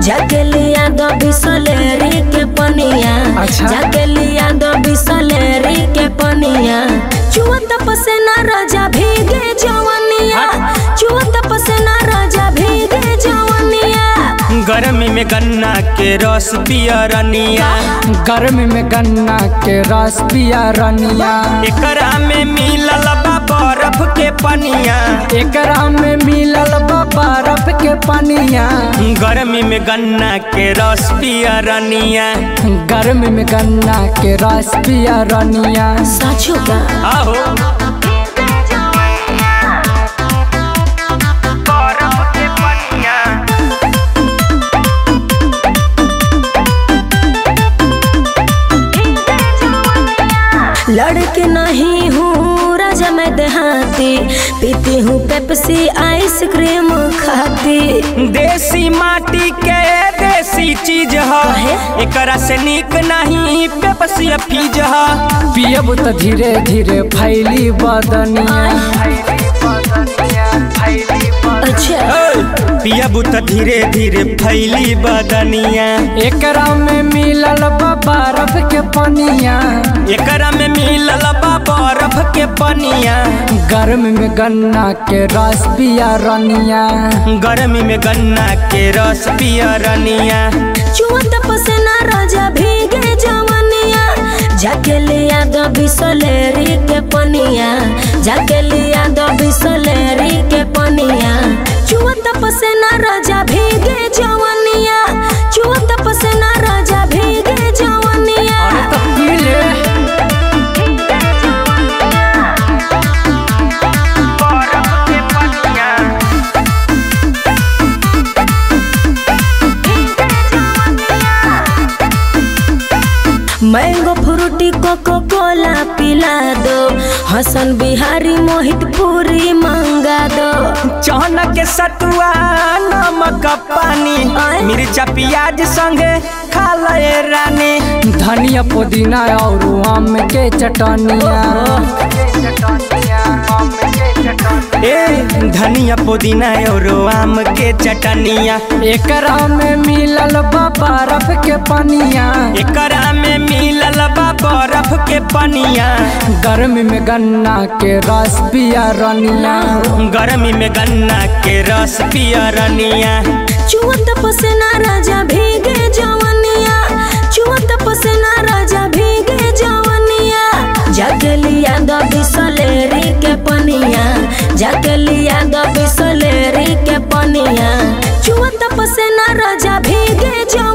जाके लिया दो बिसलेरी के पनिया अच्छा। जाके लिया दो बिसलेरी के पनिया चुअत पसेना राजा भीगे जवनिया चुअत पसेना राजा भीगे जवनिया गर्मी में गन्ना के रस पियरनिया गर्मी में गन्ना के रस पिया रनिया एकरा में मिलल बा बर्फ के पनिया एकरा में मिलल बा बर्फ के पनिया गर्मी में गन्ना के रस पियरनिया गर्मी में गन्ना के रस पिया रनिया साचो का आहो बर्फ के पनिया लड़के नहीं हूँ राजा मैं देहाती पीती हूँ पेप्सी आइसक्रीम खाती देसी माटी के देसी चीज ह काहे? एकरा से निक नहीं पेपसी फीज ह पियब त धीरे धीरे फैली बदनिया अच्छा पियबू त धीरे धीरे फैली बदनिया एकरा में मिलल बा बर्फ के पनिया एकरा में मिलल बा बर्फ के पनिया गर्मी में गन्ना के रस पिया रनिया गर्मी में गन्ना के रस पियरनिया चुअत पसेना राजा भीगे जवनिया जाके लिया दो बिसलेरी के पनिया जाके लिया दो बिसलेरी के पनिया चुअत पसेना राजा भीगे जवनिया चुअत पसेना राजा भीगे जवनिया अरे तो पी ले मैंगो फ्रूटी कोको कोला पिला दो हसन बिहारी मोहित पूरी मंगा दो चहन के सतुआ नमक पानी आय। मिर्चा प्याज संगे खा ले रानी धनिया पुदीना और आम के चटनिया ए धनिया पुदीना और आम के चटनिया एकरा में मिलल बा बर्फ के पनिया एकरा में मिलल बा बर्फ के पनिया गर्मी में गन्ना के रस पिया रनिया गर्मी में गन्ना के रस पियरनिया चुअत पसेना राजा भीगे जवनिया चुअत पसेना राजा भीगे जवनिया जाके लिया दो बिसलेरी के पनिया जाके लिया दो बिसलेरी के पनिया चुअत पसेना राजा भीगे जवनिया